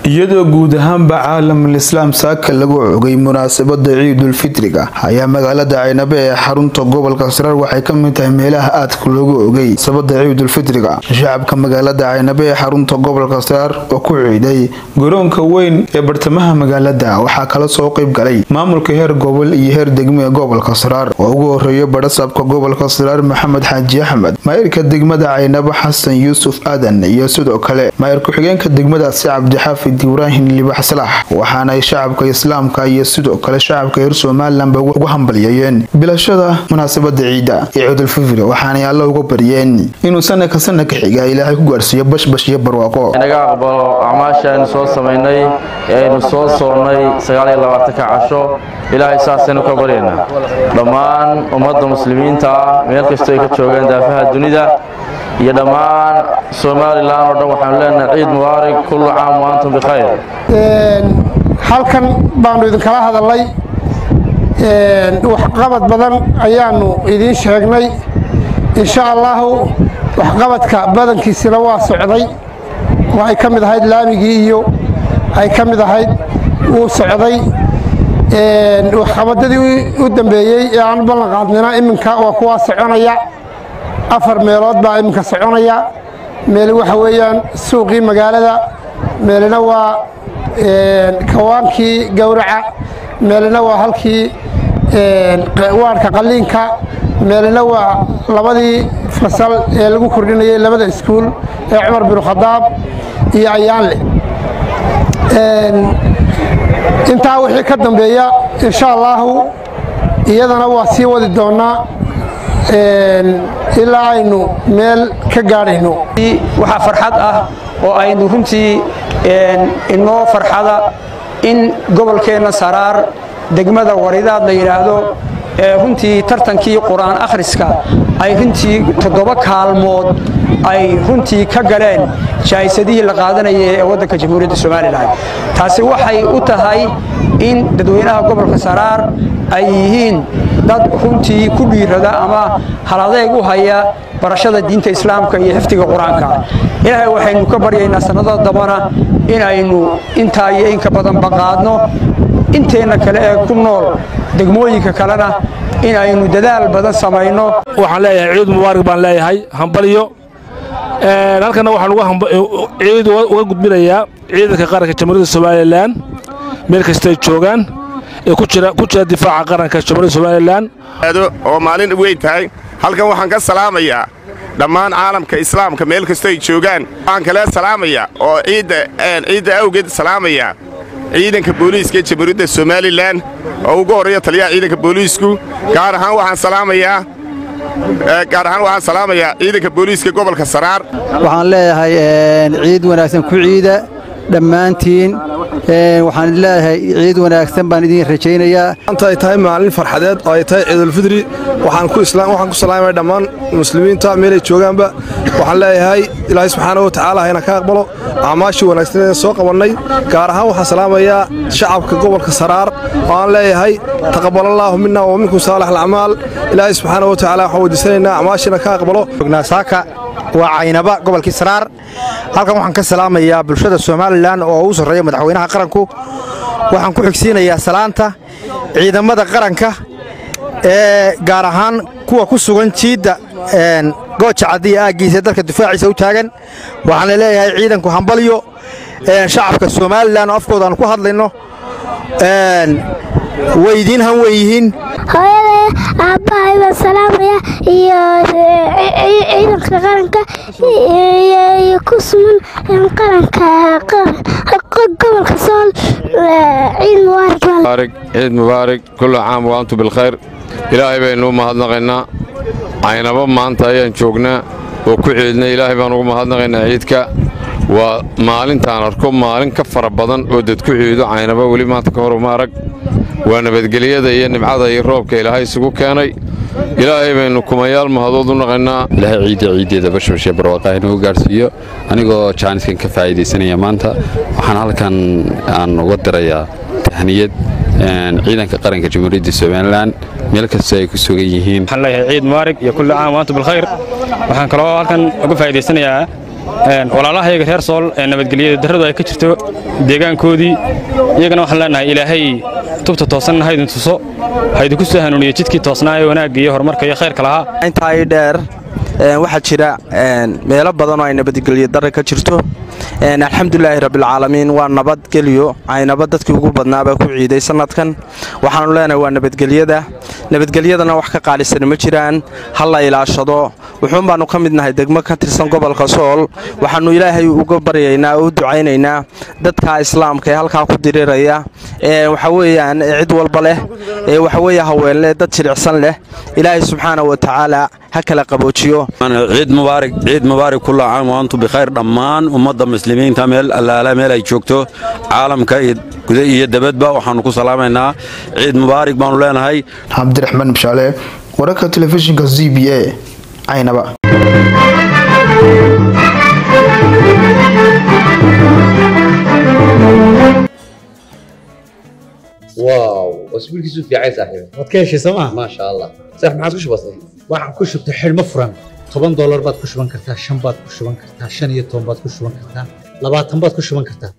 iyadoo guud ahaanba caalamul islaam saaka lagu cogay munaasabada ciidulfitriga ayaa magaalada caynabe ee xarunta gobolka saraar waxay ka mid tahay meelaha aadka loogu ogay sabada ciidulfitriga shacabka magaalada caynabe ee xarunta gobolka saraar oo ku ciiday garoonka weyn ee bartamaha magaalada waxaa kala soo qayb galay maamulka heer gobol iyo heer degmo ee gobolka saraar oo ugu horeeya badhasaabka gobolka saraar maxamed xaaji axmed maayirka degmada caynabo xasan yuusuf aadan iyo sidoo kale maayir ku-xigeenka degmadaasi cabdixaafid ibraahim libax salax waxaanay shacabka islaamka iyo sidoo kale shacabka reer somalilanba ugu hambalyeeyeen bilashada munaasabada ciida ee ciidulfitri waxaanay alla uga baryeen inuu sanadka sanadka xiga ilaahay ku gaarsiiyo bashbash iyo barwaaqo inaga aqbalo acmaasha aynu soo samaynay ee aynu soo soonnay sagaaliyolabaatanka casho ilaahay saasaynu ka baryaynaa dhammaan ummadda muslimiinta ah meel kastoo ay ka joogaan daafaha dunida iyo dhammaan somalilan oo dhan waxaanu leenahay ciid mubaarak kullu caam wa antum bikhayr halkan baanu idinkala hadalnay waxqabad badan ayaanu idiin sheegnay insha allahu waxqabadka badankiisina waa socday oo ay ka mid ahayd laamigii iyo ay ka mid ahayd wuu socday waxqabadadii u dambeeyey ee aan ballan qaadnina iminka waa kuwaa soconaya afar meelood baa iminka soconaya meel waxa weeyaan suuqii magaalada meelna waa kawaankii gowraca meelna waa halkii waadhka qalliinka meelna waa labadii fasal ee lagu kordhinayay labada iskuul ee cumar binu khadaab iyo ayaanle intaa wixii ka dambeeya insha allaahu iyadana waa sii wadi doonnaa ilaa aynu meel ka gaadhayno waxaa farxad ah oo aynu runtii inoo farxada in gobolkeenna saraar degmada waridaad la yidhaahdo ee runtii tartankii qur-aan akhriska ay runtii toddoba kaalmood ay runtii ka galeen jaa'isadihii la qaadanayay ee waddanka jamhuuriyadda somalilan taasi waxay u tahay in dadweynaha gobolka saraar ay yihiin dad runtii ku dhiirada ama haladeeg u haya barashada diinta islaamka iyo xifdiga qur-aanka ilaahay waxaynu ka baryaynaa sannadada dambana inaynu intaa iyo inka badanba qaadno inteenna kale ee ku nool degmooyinka kalena inaynu dadaal badan samayno waxaan leeyahay ciid mubaarak baan leeyahay hambalyo halkana waxaan ciid uga gudbinayaa ciidanka qaranka jamhuuriyadda somalilan meel kastay joogaan ee ku jira difaaca qaranka jamhuuriyadda somalilan oo maalin weyn tahay halkan waxaan ka salaamayaa dhammaan caalamka islaamka meel kastoo ay joogaan waxaan kale salaamayaa oo ciidda awgeed salaamayaa ciidanka booliiska ee jamhuuriyadda somalilan oo ugu horreeya taliyaha ciidanka booliisku gaar ahaan waxaan salaamayaa gaar ahaan waxaan salaamayaa ciidanka booliiska gobolka saraar waxaan leeyahay ciid wanaagsan ku ciida dhammaantiin waxaan leeyahay ciid wanaagsan baan idiin rajaynayaa maanta ay tahay maalin farxadeed oo ay tahay ciidulfidri waxaan ku salaamaya dhammaan muslimiinta meelay joogaanba waxaan leeyahay ilaahay subxaana wa tacaala hayna ka aqbalo acmaashii wanaagsaneeda soo qabannay gaar ahaan waxaan salaamayaa shacabka gobolka saraar oo aan leeyahay taqabalallaahu mina wa minkum saalax alacmaal ilaahay subxaana wa tacaala waxaan weydiisanaynaa acmaashiina ka aqbalo waa caynaba gobolkii saraar halkan waxaan ka salaamayaa bulshada somalilan oo u sarreeya madaxweynaha qaranku waxaan ku xigsiinayaa salaanta ciidamada qaranka ee gaar ahaan kuwa ku sugan jiidda gooja caddiya aaggiisa dalka difaaciisa u taagan waxaana leeyahay ciidanku hambalyo shacabka somalilan oo afkooda aan ku hadlayno way idiin han wey yihiin hooyada aabbahay baan salaamaya iyo ciidanka qaranka iyo ku sugan qaranka gobolka sool ciid mubaarak ciid mubaarak kullu caam wa antum bilkhayr ilaahay baynu u mahadnaqaynaa caynabo maanta ayaan joognaa oo ku ciidnay ilaahay baan ugu mahadnaqaynaa ciidka waa maalintaan arko maalin ka fara badan oo dad ku ciido caynabo weli maanta ka hor uma arag waa nabadgelyada iyo nibcada iyo roobka ilaahay isugu keenay ilaahay baynu kumayaal mahadood u naqaynaa ilaahay ciidda ciiddeeda bashbashee barwaaqaha inuu gaarsiiyo anigoo jaaniskan ka faa'iidaysanaya maanta waxaan halkan aan uga dirayaa tahniyad ciidanka qaranka jamhuuriyadda somalilan meel kastoo ay ku sugan yihiin waxaan leeyahay ciid mubaarig iyo kulli caam waantum bilkhayr waxaan kaloo halkan uga faa'iidaysanayaa walaalahayaga reer sool ee nabadgelyada darradu ay ka jirto deegaankoodii iyagana waxaan leenahay ilaahay tubta toosanna haydin tuso haydinku soo hanuuniyo jidkii toosnaa ee wanaagga iyo horumarka iyo khayrka lahaa intaa ii dheer waxaa jira meelo badan oo ay nabadgelyo darre ka jirto alxamdulilaahi rabbilcaalamiin waa nabadgelyo aynaba dadkii ugu badnaabaa ku ciiday sannadkan waxaanu leenahay waa nabadgelyada nabadgelyadana wax ka qaalisan ma jiraan ha la ilaashado wuxuun baannu ka mid nahay degmo ka tirsan gobolka sool waxaannu ilaahay uga baryaynaa oo u ducaynaynaa dadka islaamka ee halkaa ku diriraya ee waxa weeyaan cid walba leh ee waxaweeye haweenleh dad jilicsan leh ilaahay subxaana wa tacaala ha kala qaboojiyo ciid mubaarak ciid mubaarak kulla caam wa antum bikhayr dhammaan ummadda muslimiinta meel allaala meel ay joogto caalamka iyo guda iyo dabadba waxaannu ku salaamaynaa ciid mubaarak baannu leenahay cabdiraxmaan bishaale wararka telefishinka z b a caynaba واو اسبوع كيسو في عايز صاحبي waad ka heshay sooma ما شاء الله صح ما عادش بسيط waxaan ku shubtay xidhmo furan toban doolar baad ku shuban kartaa shan baad ku shuban kartaa shan iyo toban baad ku shuban kartaa labaatan baad ku shuban kartaa